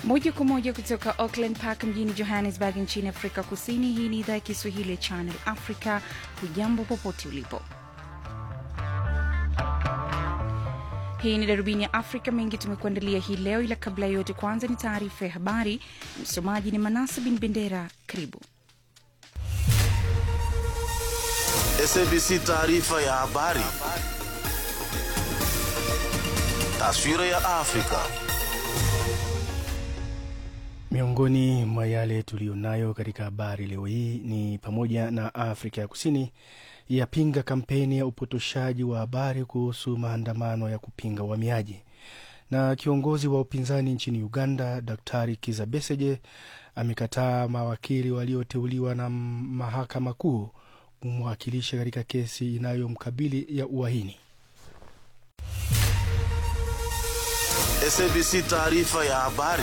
moja kwa moja kutoka Auckland Park mjini Johannesburg nchini Afrika Kusini. Hii ni idhaa ya Kiswahili ya Channel Africa. Hujambo popote ulipo. Hii ni darubini ya Afrika. Mengi tumekuandalia hii leo, ila kabla ya yote, kwanza ni taarifa ya habari. Msomaji ni Manasa bin Bendera. Karibu. SABC taarifa ya habari. Taswira ya Afrika. Miongoni mwa yale tuliyonayo katika habari leo hii ni pamoja na Afrika ya Kusini yapinga kampeni ya upotoshaji wa habari kuhusu maandamano ya kupinga uhamiaji, na kiongozi wa upinzani nchini Uganda Daktari Kiza Besigye amekataa mawakili walioteuliwa na mahakama kuu kumwakilisha katika kesi inayomkabili ya uhaini. SABC taarifa ya habari.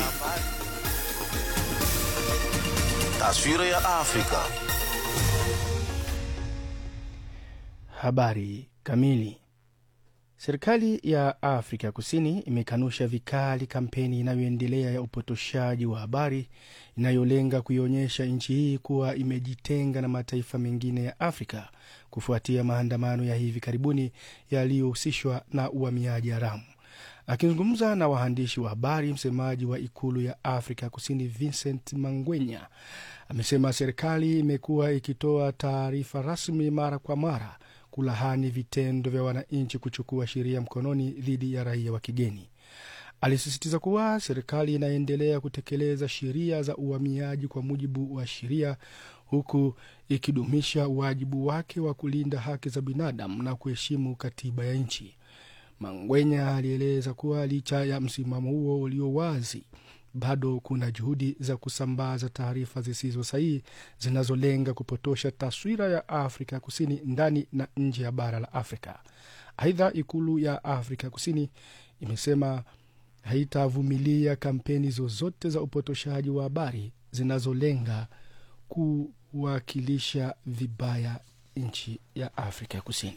Taswira ya Afrika. Habari kamili. Serikali ya Afrika Kusini imekanusha vikali kampeni inayoendelea ya upotoshaji wa habari inayolenga kuionyesha nchi hii kuwa imejitenga na mataifa mengine ya Afrika kufuatia maandamano ya hivi karibuni yaliyohusishwa na uhamiaji haramu. Akizungumza na waandishi wa habari, msemaji wa ikulu ya Afrika Kusini Vincent Mangwenya amesema serikali imekuwa ikitoa taarifa rasmi mara kwa mara kulahani vitendo vya wananchi kuchukua sheria mkononi dhidi ya raia wa kigeni. Alisisitiza kuwa serikali inaendelea kutekeleza sheria za uhamiaji kwa mujibu wa sheria, huku ikidumisha wajibu wake wa kulinda haki za binadamu na kuheshimu katiba ya nchi. Mangwenya alieleza kuwa licha ya msimamo huo ulio wazi, bado kuna juhudi za kusambaza taarifa zisizo sahihi zinazolenga kupotosha taswira ya Afrika Kusini ndani na nje ya bara la Afrika. Aidha, ikulu ya Afrika Kusini imesema haitavumilia kampeni zozote za upotoshaji wa habari zinazolenga kuwakilisha vibaya nchi ya Afrika Kusini.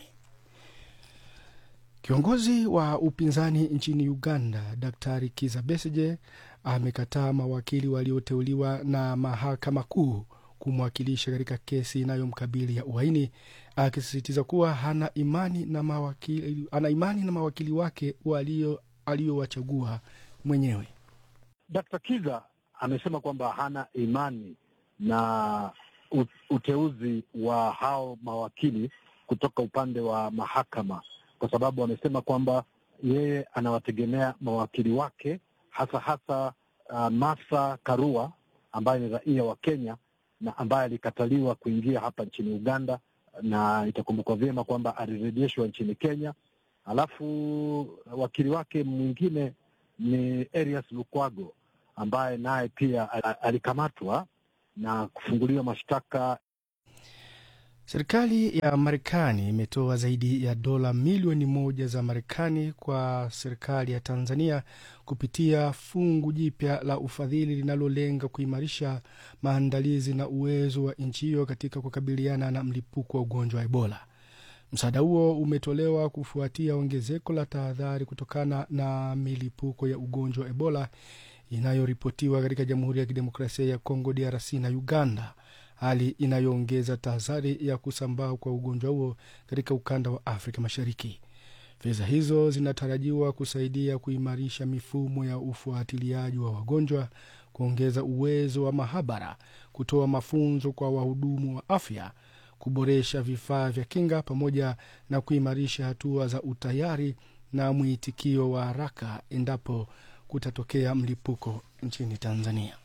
Kiongozi wa upinzani nchini Uganda, Daktari Kiza Besigye amekataa mawakili walioteuliwa na mahakama kuu kumwakilisha katika kesi inayomkabili ya uhaini, akisisitiza kuwa hana imani na mawakili, ana imani na mawakili wake aliyowachagua mwenyewe. Dkt. Kiza amesema kwamba hana imani na uteuzi wa hao mawakili kutoka upande wa mahakama kwa sababu amesema kwamba yeye anawategemea mawakili wake hasa hasa uh, Martha Karua ambaye ni raia wa Kenya na ambaye alikataliwa kuingia hapa nchini Uganda, na itakumbukwa vyema kwamba alirejeshwa nchini Kenya. Alafu wakili wake mwingine ni Erias Lukwago ambaye naye pia alikamatwa na kufunguliwa mashtaka Serikali ya Marekani imetoa zaidi ya dola milioni moja za Marekani kwa serikali ya Tanzania kupitia fungu jipya la ufadhili linalolenga kuimarisha maandalizi na uwezo wa nchi hiyo katika kukabiliana na mlipuko wa ugonjwa wa Ebola. Msaada huo umetolewa kufuatia ongezeko la tahadhari kutokana na milipuko ya ugonjwa wa Ebola inayoripotiwa katika Jamhuri ya Kidemokrasia ya Kongo, DRC na Uganda, hali inayoongeza tahadhari ya kusambaa kwa ugonjwa huo katika ukanda wa Afrika Mashariki. Fedha hizo zinatarajiwa kusaidia kuimarisha mifumo ya ufuatiliaji wa wagonjwa, kuongeza uwezo wa mahabara, kutoa mafunzo kwa wahudumu wa afya, kuboresha vifaa vya kinga, pamoja na kuimarisha hatua za utayari na mwitikio wa haraka endapo kutatokea mlipuko nchini Tanzania.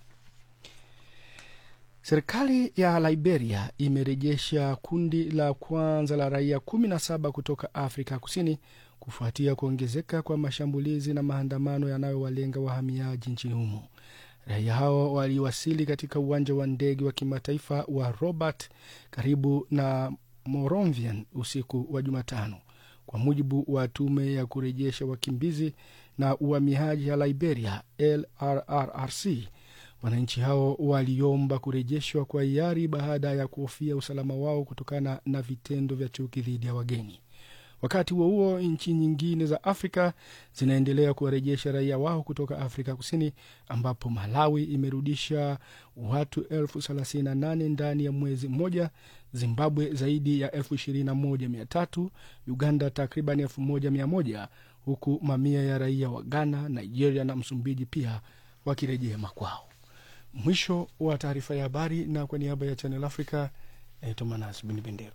Serikali ya Liberia imerejesha kundi la kwanza la raia kumi na saba kutoka Afrika Kusini kufuatia kuongezeka kwa mashambulizi na maandamano yanayowalenga wahamiaji nchini humo. Raia hao waliwasili katika uwanja wa ndege wa kimataifa wa Robert karibu na Monrovia usiku wa Jumatano, kwa mujibu wa tume ya kurejesha wakimbizi na uhamiaji ya Liberia, LRRRC. Wananchi hao waliomba kurejeshwa kwa hiari baada ya kuhofia usalama wao kutokana na vitendo vya chuki dhidi ya wageni. Wakati huo huo, nchi nyingine za Afrika zinaendelea kuwarejesha raia wao kutoka Afrika Kusini, ambapo Malawi imerudisha watu elfu thelathini na nane ndani ya mwezi mmoja, Zimbabwe zaidi ya elfu ishirini na moja mia tatu Uganda takriban elfu moja mia moja huku mamia ya raia wa Ghana, Nigeria na Msumbiji pia wakirejea makwao. Mwisho wa taarifa ya habari, na kwa niaba ya Channel Africa naitwa Manas Bin Bendera.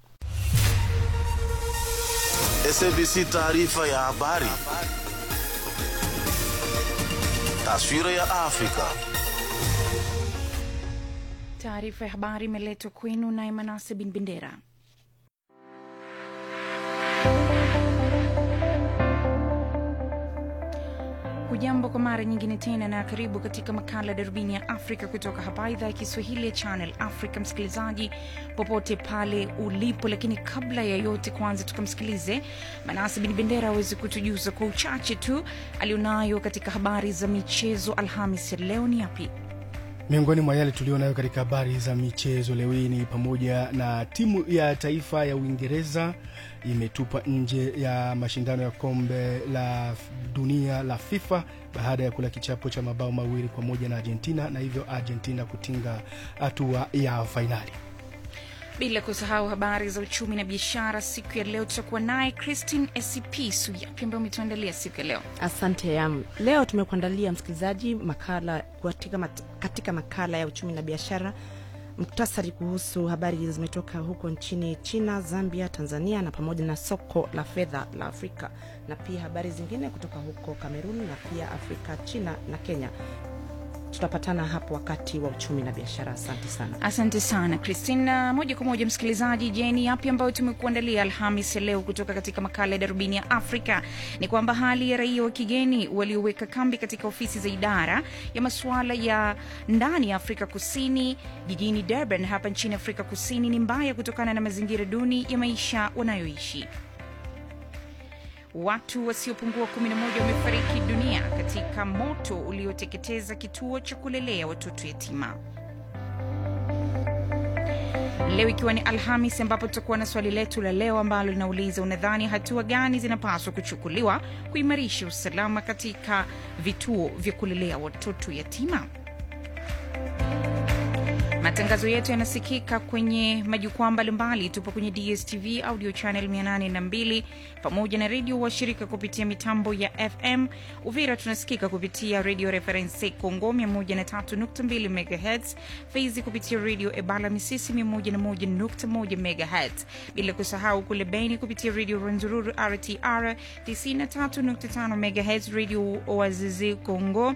SABC taarifa ya habari. Taswira ya Afrika. Taarifa ya habari imeletwa kwenu naye Manase Bin Bendera. Hujambo kwa mara nyingine tena na karibu katika makala darubini ya Afrika kutoka hapa idhaa ya Kiswahili ya Channel Africa, msikilizaji popote pale ulipo. Lakini kabla ya yote, kwanza tukamsikilize Manase Bin Bendera aweze kutujuza kwa uchache tu alionayo katika habari za michezo Alhamis ya leo. Ni yapi? Miongoni mwa yale tulionayo katika habari za michezo leo hii ni pamoja na timu ya taifa ya Uingereza imetupwa nje ya mashindano ya kombe la dunia la FIFA baada ya kula kichapo cha mabao mawili kwa moja na Argentina na hivyo Argentina kutinga hatua ya fainali. Bila kusahau habari za uchumi na biashara. Siku ya leo tutakuwa naye Christine Esipisu. Yapi ambayo umetuandalia siku ya leo? Asante yam. Leo tumekuandalia msikilizaji makala katika, mat, katika makala ya uchumi na biashara, muktasari kuhusu habari zimetoka huko nchini China, Zambia, Tanzania na pamoja na soko la fedha la Afrika na pia habari zingine kutoka huko Kamerun na pia Afrika, China na Kenya. Tutapatana hapo wakati wa uchumi na biashara. Asante sana. Asante sana Christina. Moja kwa moja msikilizaji, jeni yapi ambayo tumekuandalia Alhamis ya leo kutoka katika makala ya darubini ya Afrika ni kwamba hali ya raia wa kigeni walioweka kambi katika ofisi za idara ya masuala ya ndani ya Afrika Kusini jijini Durban hapa nchini Afrika Kusini ni mbaya kutokana na mazingira duni ya maisha wanayoishi. Watu wasiopungua 11 wamefariki dunia katika moto ulioteketeza kituo cha kulelea watoto yatima. Leo ikiwa ni Alhamis, ambapo tutakuwa na swali letu la leo ambalo linauliza unadhani hatua gani zinapaswa kuchukuliwa kuimarisha usalama katika vituo vya kulelea watoto yatima? Matangazo yetu yanasikika kwenye majukwaa mbalimbali. Tupo kwenye DSTV audio channel 802 pamoja na redio washirika kupitia mitambo ya FM. Uvira tunasikika kupitia Radio Reference Congo 103.2 MHz, Fizi kupitia Radio Ebala Misisi 101.1 MHz, bila kusahau kule Beni kupitia Radio Rwenzururu RTR 93.5 MHz, Radio Oazizi Congo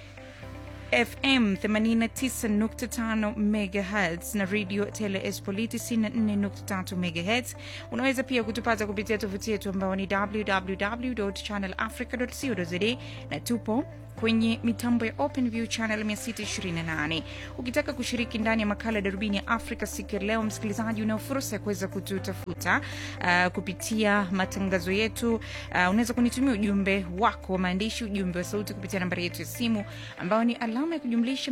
FM 89.5 MHz na Radio Tele Espoliti 94.3 MHz. Unaweza pia kutupata kupitia tovuti yetu ambao ni www.channelafrica.co.za na tupo kwenye mitambo ya OpenView channel 628. Ukitaka kushiriki ndani ya makala ya darubini ya Afrika siku ya leo, msikilizaji, unao fursa ya kuweza kututafuta uh, kupitia matangazo yetu. Uh, unaweza kunitumia ujumbe wako wa maandishi, ujumbe wa sauti kupitia nambari yetu ya simu ambayo ni alama ya kujumlisha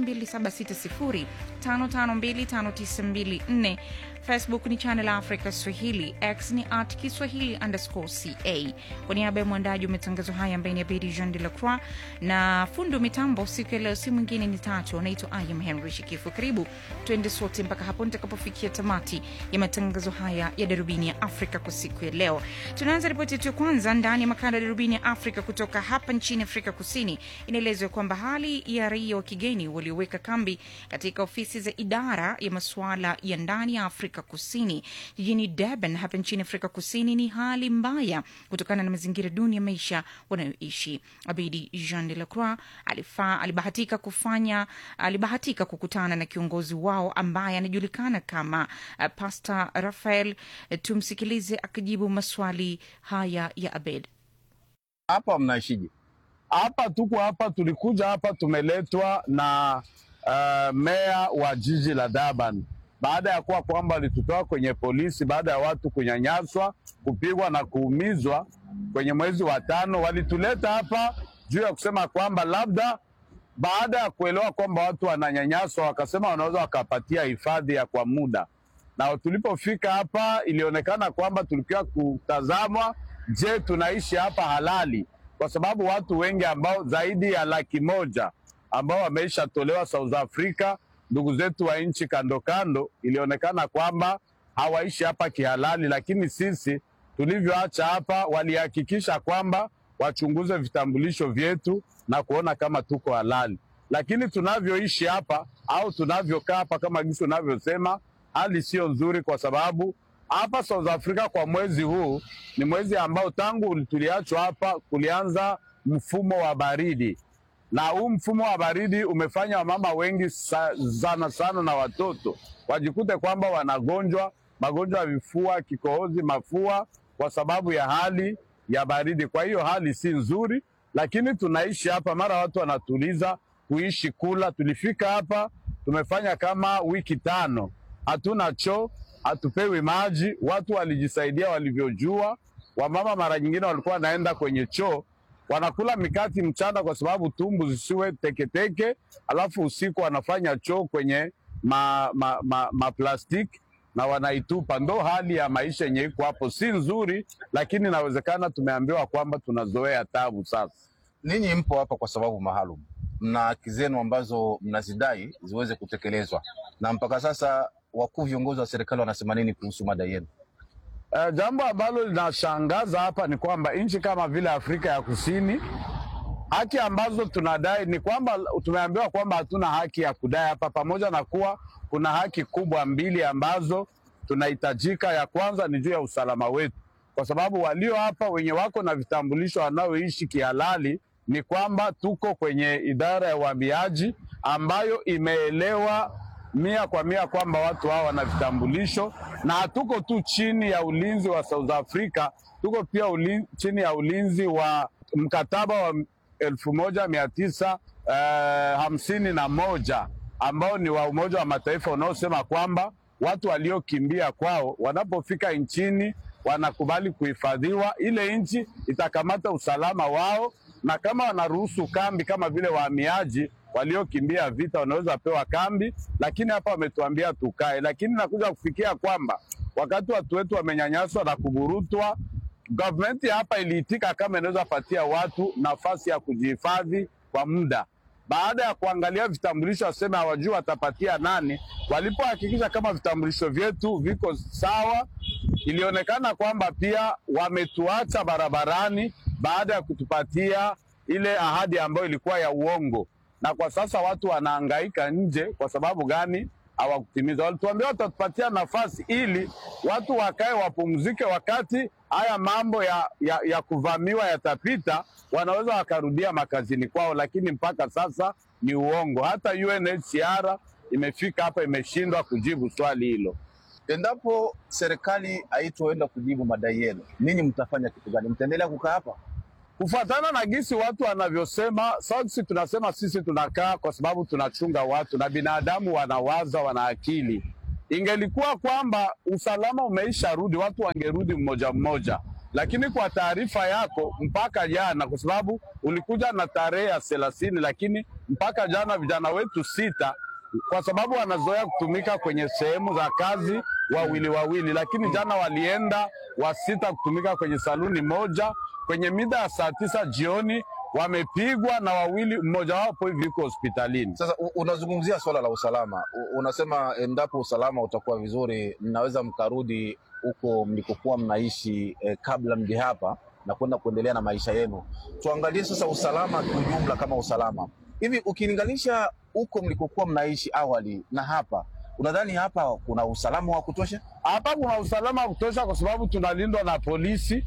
2760552594. Facebook ni Channel Africa Swahili, X ni at Kiswahili underscore ca. Kwa niaba ya mwandaji wa matangazo haya ambaye ni Abedi Jean de la Croix na fundi wa mitambo siku ya leo, si mwingine ni tatu, anaitwa Ayam Henry Shikifu. Karibu tuende sote mpaka hapo nitakapofikia tamati ya matangazo haya ya darubini ya Afrika kwa siku ya leo. Tunaanza ripoti yetu ya kwanza ndani ya makala ya darubini ya Afrika kutoka hapa nchini Afrika Kusini. Inaelezwa kwamba hali ya raia wa kigeni walioweka kambi katika ofisi za idara ya masuala ya ndani ya Afrika Kusini jijini Durban hapa nchini Afrika Kusini ni hali mbaya kutokana na mazingira duni ya maisha wanayoishi. Abedi Jean de la Croix alifaa, alibahatika kufanya alibahatika kukutana na kiongozi wao ambaye anajulikana kama uh, Pastor Rafael. Uh, tumsikilize akijibu maswali haya ya Abed. Hapa mnaishije? Hapa tuko hapa, tulikuja hapa, tumeletwa na uh, meya wa jiji la Durban baada ya kuwa kwamba walitutoa kwenye polisi baada ya watu kunyanyaswa, kupigwa na kuumizwa kwenye mwezi wa tano. Walituleta hapa juu ya kusema kwamba labda baada ya kuelewa kwamba watu wananyanyaswa, wakasema wanaweza wakapatia hifadhi ya kwa muda. na tulipofika hapa ilionekana kwamba tulikuwa kutazamwa, je, tunaishi hapa halali? Kwa sababu watu wengi ambao zaidi ya laki moja ambao wameisha tolewa South Africa, ndugu zetu wa nchi kando kando, ilionekana kwamba hawaishi hapa kihalali, lakini sisi tulivyoacha hapa walihakikisha kwamba wachunguze vitambulisho vyetu na kuona kama tuko halali, lakini tunavyoishi hapa au tunavyokaa hapa, kama gisi unavyosema, hali sio nzuri, kwa sababu hapa South Africa kwa mwezi huu ni mwezi ambao tangu tuliachwa hapa kulianza mfumo wa baridi, na huu mfumo wa baridi umefanya wamama wengi sa, sana sana na watoto wajikute kwamba wanagonjwa magonjwa ya vifua, kikohozi, mafua kwa sababu ya hali ya baridi. Kwa hiyo hali si nzuri, lakini tunaishi hapa, mara watu wanatuliza kuishi kula. Tulifika hapa tumefanya kama wiki tano, hatuna choo, hatupewi maji. Watu walijisaidia walivyojua. Wamama mara nyingine walikuwa wanaenda kwenye choo wanakula mikati mchana kwa sababu tumbu zisiwe teketeke, alafu usiku wanafanya choo kwenye ma, ma, ma, ma plastiki na wanaitupa. Ndo hali ya maisha yenye iko hapo, si nzuri, lakini inawezekana tumeambiwa kwamba tunazoea tabu sasa. Ninyi mpo hapa kwa sababu maalum, mna haki zenu ambazo mnazidai ziweze kutekelezwa, na mpaka sasa wakuu viongozi wa serikali wanasema nini kuhusu madai yenu? Uh, jambo ambalo linashangaza hapa ni kwamba nchi kama vile Afrika ya Kusini, haki ambazo tunadai ni kwamba tumeambiwa kwamba hatuna haki ya kudai hapa, pamoja na kuwa kuna haki kubwa mbili ambazo tunahitajika. Ya kwanza ni juu ya usalama wetu, kwa sababu walio hapa wenye wako na vitambulisho wanaoishi kihalali ni kwamba tuko kwenye idara ya uhamiaji ambayo imeelewa mia kwa mia kwamba watu hawa wana vitambulisho, na hatuko tu chini ya ulinzi wa South Africa, tuko pia ulin, chini ya ulinzi wa mkataba wa elfu moja mia tisa uh, hamsini na moja ambao ni wa Umoja wa Mataifa unaosema kwamba watu waliokimbia kwao wanapofika nchini wanakubali kuhifadhiwa. Ile nchi itakamata usalama wao, na kama wanaruhusu kambi kama vile wahamiaji waliokimbia vita wanaweza pewa kambi, lakini hapa wametuambia tukae. Lakini nakuja kufikia kwamba wakati watu wetu wamenyanyaswa na kuburutwa, gavumenti hapa iliitika kama inaweza patia watu nafasi ya kujihifadhi kwa muda baada ya kuangalia vitambulisho waseme hawajui watapatia nani. Walipohakikisha kama vitambulisho vyetu viko sawa, ilionekana kwamba pia wametuacha barabarani baada ya kutupatia ile ahadi ambayo ilikuwa ya uongo, na kwa sasa watu wanahangaika nje. Kwa sababu gani? Hawakutimiza. Walituambia watatupatia nafasi ili watu wakae wapumzike, wakati haya mambo ya, ya, ya kuvamiwa yatapita, wanaweza wakarudia makazini kwao, lakini mpaka sasa ni uongo. Hata UNHCR imefika hapa imeshindwa kujibu swali hilo. Endapo serikali haitoenda kujibu madai yenu, ninyi mtafanya kitu gani? Mtaendelea kukaa hapa? Kufuatana na gisi watu wanavyosema, sisi tunasema sisi tunakaa kwa sababu tunachunga watu na binadamu wanawaza, wana akili. Ingelikuwa kwamba usalama umeisha rudi, watu wangerudi mmoja mmoja, lakini kwa taarifa yako, mpaka jana, kwa sababu ulikuja na tarehe ya thelathini, lakini mpaka jana vijana wetu sita, kwa sababu wanazoea kutumika kwenye sehemu za kazi wawili wawili, lakini jana walienda wasita kutumika kwenye saluni moja kwenye mida ya saa tisa jioni wamepigwa na wawili, mmoja wapo hivi yuko hospitalini. Sasa u- unazungumzia swala la usalama, U- unasema endapo usalama utakuwa vizuri, mnaweza mkarudi huko mlikokuwa mnaishi eh, kabla mje hapa na kwenda kuendelea na maisha yenu. Tuangalie sasa usalama kiujumla, kama usalama hivi, ukilinganisha huko mlikokuwa mnaishi awali na hapa, unadhani hapa kuna usalama wa kutosha? Hapa kuna usalama wa kutosha, kwa sababu tunalindwa na polisi.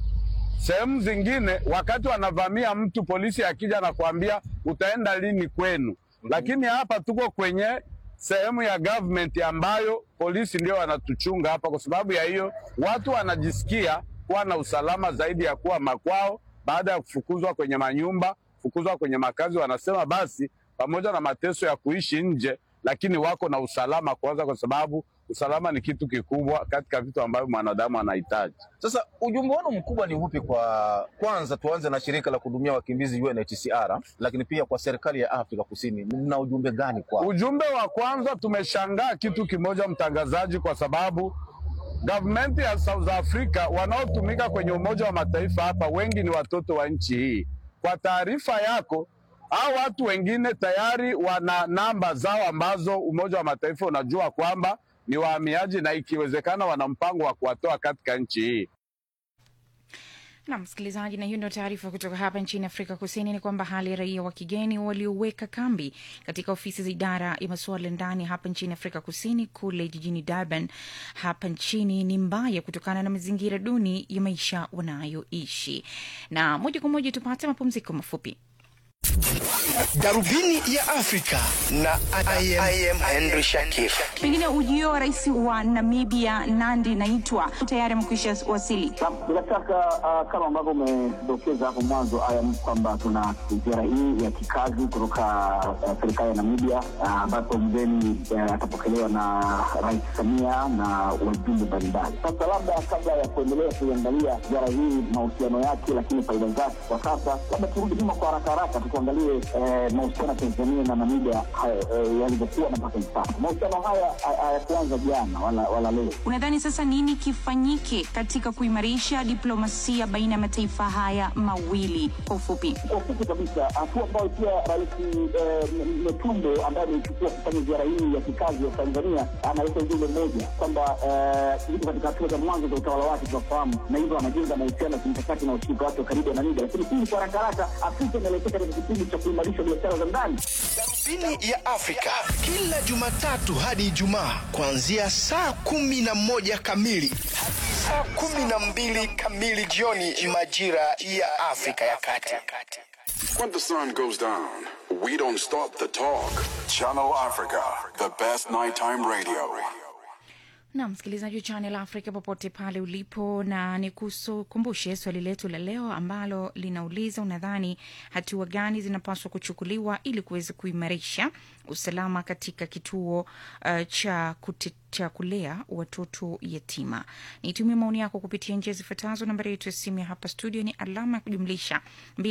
Sehemu zingine wakati wanavamia mtu, polisi akija na kuambia utaenda lini kwenu, lakini hapa tuko kwenye sehemu ya government ambayo polisi ndio wanatuchunga hapa. Kwa sababu ya hiyo, watu wanajisikia kuwa na usalama zaidi ya kuwa makwao, baada ya kufukuzwa kwenye manyumba, kufukuzwa kwenye makazi. Wanasema basi, pamoja na mateso ya kuishi nje, lakini wako na usalama kwanza, kwa sababu usalama ni kitu kikubwa katika vitu ambavyo mwanadamu anahitaji. Sasa ujumbe wenu mkubwa ni upi? Kwa kwanza tuanze na shirika la kuhudumia wakimbizi UNHCR, lakini pia kwa serikali ya Afrika Kusini, mna ujumbe gani kwao? Ujumbe wa kwanza, tumeshangaa kitu kimoja, mtangazaji, kwa sababu gavumenti ya South Africa wanaotumika kwenye Umoja wa Mataifa hapa wengi ni watoto wa nchi hii. Kwa taarifa yako, hao watu wengine tayari wana namba zao ambazo Umoja wa Mataifa unajua kwamba ni wahamiaji na ikiwezekana wana mpango wa kuwatoa katika nchi hii. na msikilizaji, na hiyo ndio taarifa kutoka hapa nchini Afrika Kusini, ni kwamba hali ya raia wa kigeni walioweka kambi katika ofisi za idara ya masuala ya ndani hapa nchini Afrika Kusini kule jijini Durban hapa nchini ni mbaya kutokana na mazingira duni ya maisha wanayoishi. Na moja kwa moja tupate mapumziko mafupi. Darubini ya Afrika na I am, I am Henry Shakif. Pengine ujio wa rais wa Namibia Nandi Naitwa tayari amekwisha wasili. Bila shaka uh, kama ambavyo umedokeza hapo mwanzo ayam kwamba tuna ziara hii ya kikazi kutoka uh, serikali ya Namibia uh, ambapo mgeni uh, atapokelewa na Rais Samia na wajumbe mbalimbali. Sasa labda kabla ya kuendelea kuiangalia ziara hii mahusiano yake, lakini faida zake kwa sasa, labda turudi nyuma kwa haraka haraka tukiangalie eh, mahusiano ya Tanzania na Namibia eh, yalivyokuwa na mpaka hivi sasa. Mahusiano haya hayakuanza jana wala, wala leo. Unadhani sasa nini kifanyike katika kuimarisha diplomasia baina ya mataifa haya mawili? Kwa ufupi, Kwa ufupi kabisa, hatua ambayo pia Rais eh, M- Metumbo ambaye ameichukua kufanya ziara hii ya kikazi ya Tanzania analeta ujumbe mmoja kwamba eh, yuko katika hatua za mwanzo za utawala wake tunafahamu, na hivyo anajenga mahusiano ya kimkakati na ushirika wake wa karibu na Namibia. Lakini hii kwa haraka haraka, Afrika inaelekea katika kipindi cha kuimarisha biashara za ndani. Darubini ya Afrika kila Jumatatu hadi Ijumaa kuanzia saa kumi na moja kamili hadi saa kumi na mbili kamili jioni majira ya Afrika ya Kati. When the sun goes down, we don't stop the talk. Channel Africa, the best nighttime radio. na msikilizaji wa Channel Africa popote pale ulipo, na ni kukumbushe swali letu la leo ambalo linauliza, unadhani hatua gani zinapaswa kuchukuliwa ili kuweza kuimarisha usalama katika kituo uh, cha kute, cha kulea watoto yatima. Nitumie maoni yako kupitia njia zifuatazo. Nambari yetu ya simu ya hapa studio ni alama ya kujumlisha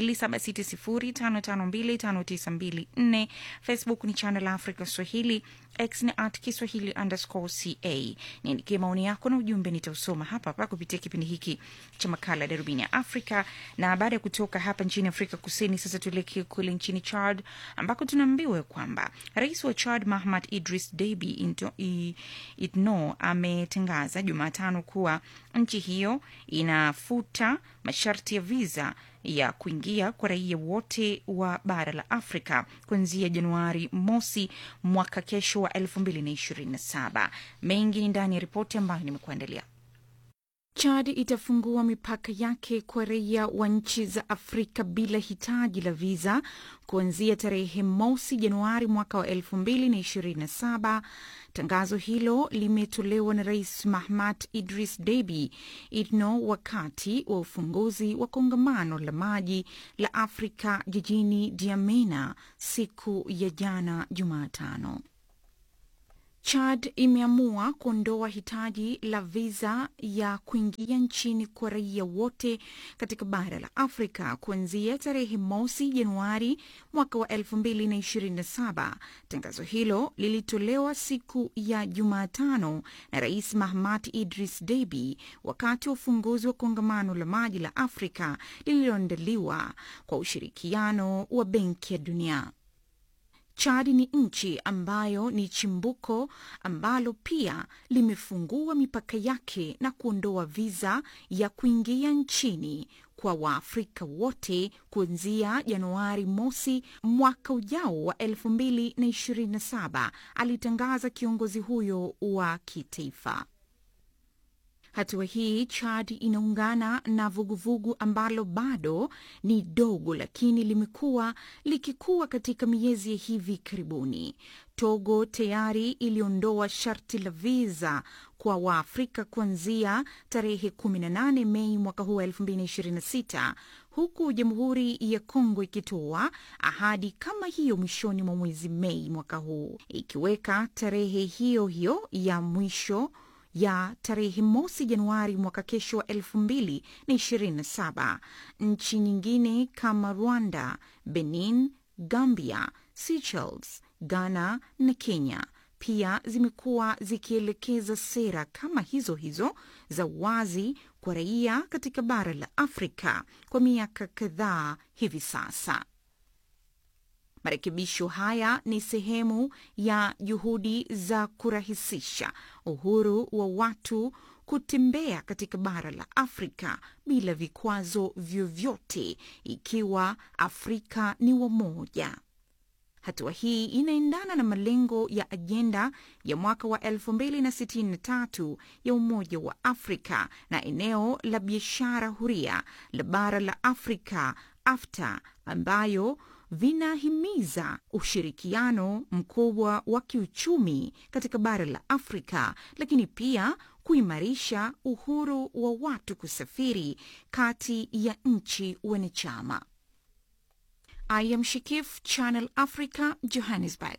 2760552594. Facebook ni Channel Africa Swahili, X ni at Kiswahili underscore ca. Niandikie maoni yako na ujumbe, nitausoma hapa hapa kupitia kipindi hiki cha makala ya darubini ya Afrika. Na baada ya kutoka hapa nchini Afrika Kusini, sasa tuelekee kule nchini Chad ambako tunaambiwa kwamba rais wa Chad Mahamad Idris Deby Into- i- Itno ametangaza Jumatano kuwa nchi hiyo inafuta masharti ya viza ya kuingia kwa raia wote wa bara la Afrika kuanzia Januari mosi mwaka kesho wa 2027. Mengi ni ndani ya ripoti ambayo nimekuandalia. Chad itafungua mipaka yake kwa raia wa nchi za Afrika bila hitaji la viza kuanzia tarehe mosi Januari mwaka wa 2027. Tangazo hilo limetolewa na Rais Mahamat Idris Deby Itno wakati wa ufunguzi wa kongamano la maji la Afrika jijini Diamena siku ya jana Jumatano. Chad imeamua kuondoa hitaji la viza ya kuingia nchini kwa raia wote katika bara la Afrika kuanzia tarehe mosi Januari mwaka wa 2027. Tangazo hilo lilitolewa siku ya Jumatano na Rais Mahamat Idris Deby wakati wa ufunguzi wa kongamano la maji la Afrika lililoandaliwa kwa ushirikiano wa Benki ya Dunia. Chad ni nchi ambayo ni chimbuko ambalo pia limefungua mipaka yake na kuondoa viza ya kuingia nchini kwa Waafrika wote kuanzia Januari mosi mwaka ujao wa 2027, alitangaza kiongozi huyo wa kitaifa. Hatua hii Chad inaungana na vuguvugu ambalo bado ni dogo lakini limekuwa likikua katika miezi ya hivi karibuni. Togo tayari iliondoa sharti la viza kwa Waafrika kuanzia tarehe 18 Mei mwaka huu wa 2026 huku Jamhuri ya Kongo ikitoa ahadi kama hiyo mwishoni mwa mwezi Mei mwaka huu, ikiweka tarehe hiyo hiyo ya mwisho ya tarehe mosi Januari mwaka kesho wa elfu mbili na ishirini na saba. Nchi nyingine kama Rwanda, Benin, Gambia, Seychelles, Ghana na Kenya pia zimekuwa zikielekeza sera kama hizo hizo za wazi kwa raia katika bara la Afrika kwa miaka kadhaa hivi sasa. Marekebisho haya ni sehemu ya juhudi za kurahisisha uhuru wa watu kutembea katika bara la Afrika bila vikwazo vyovyote, ikiwa Afrika ni wamoja. Hatua hii inaendana na malengo ya ajenda ya mwaka wa 2063 ya Umoja wa Afrika na eneo la biashara huria la bara la Afrika AfCFTA ambayo vinahimiza ushirikiano mkubwa wa kiuchumi katika bara la Afrika, lakini pia kuimarisha uhuru wa watu kusafiri kati ya nchi wanachama. I am Shikif, Channel Africa, Johannesburg.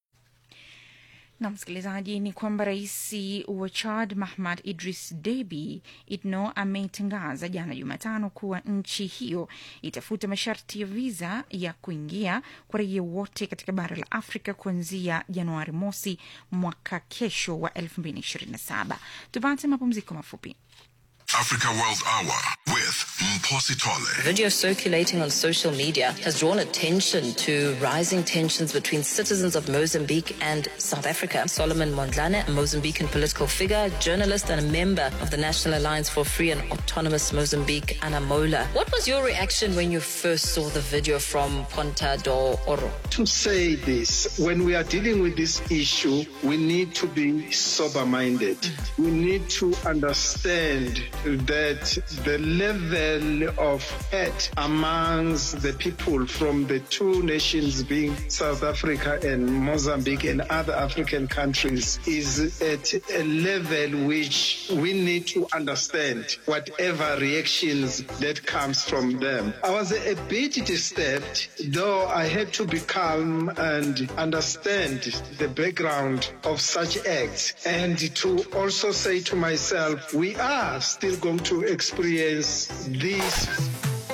Na msikilizaji, ni kwamba rais wa Chad Mahamad Idris Deby Itno ametangaza jana Jumatano kuwa nchi hiyo itafuta masharti ya viza ya kuingia kwa raia wote katika bara la Afrika kuanzia Januari mosi mwaka kesho wa 2027. Tupate mapumziko mafupi. Africa World Hour with Mposi Tole. Video circulating on social media has drawn attention to rising tensions between citizens of Mozambique and South Africa. Solomon Mondlane, a Mozambican political figure, journalist, and a member of the National Alliance for Free and Autonomous Mozambique, Anamola. What was your reaction when you first saw the video from Ponta do Oro? To say this, when we are dealing with this issue, we need to be sober minded. We need to understand that the level of hate amongst the people from the two nations being South Africa and Mozambique and other African countries is at a level which we need to understand whatever reactions that comes from them. I was a bit disturbed, though I had to be calm and understand the background of such acts and to also say to myself, we are still going to experience this